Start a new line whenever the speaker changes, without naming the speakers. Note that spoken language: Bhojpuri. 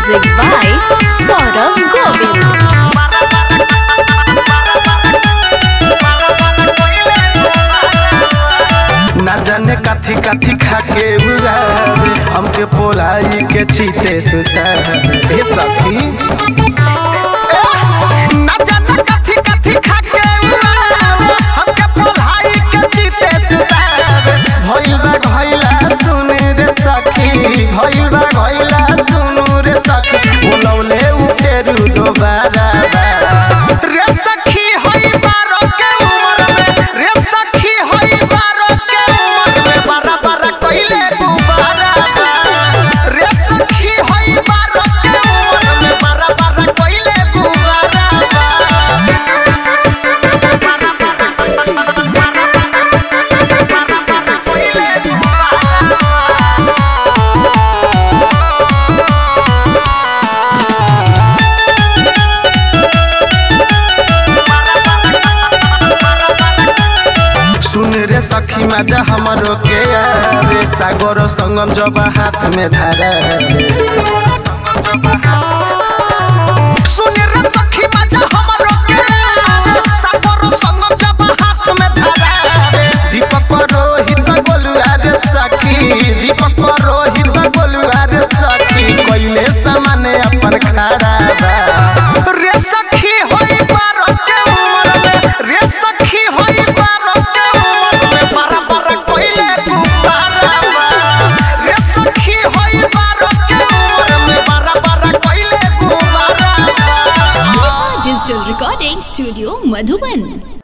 Music by Saurav Govind.
ना जाने काथी काथी खा के उड़ावे हमके पोलाई के चीते सुतावे हे सखी ना जाने काथी काथी खा के उड़ावे हमके पोलाई के चीते सुतावे भइल बा घइला सुन रे सखी भइल बा घइला सुन रे सखी बोलौले उ फेरू दोबारा रे सखी होई बारो के उमर में रे सखी होई बारो के उमर में बारा बारा कइले गुबारा रे सखी होई बारो के उमर में बारा बारा कइले गुबारा सुन रे सखी मजा हमरो के रे सागर संगम जब हाथ में धरे सुन रे सखी मजा हमरो के सागर संगम जब हाथ में धरे दीपक रोहित बोलुआ रे सखी दीपक रोहित बोलुआ रे सखी कइले सामने अपन खड़ा बा रे सखी होई बारो के उमर में रे सखी होई बारो के उमर में बारा बारा कइले गुबारा बा रे सखी होई बारो के उमर में बारा बारा कइले गुबारा बा
Digital Recording Studio, Madhubani.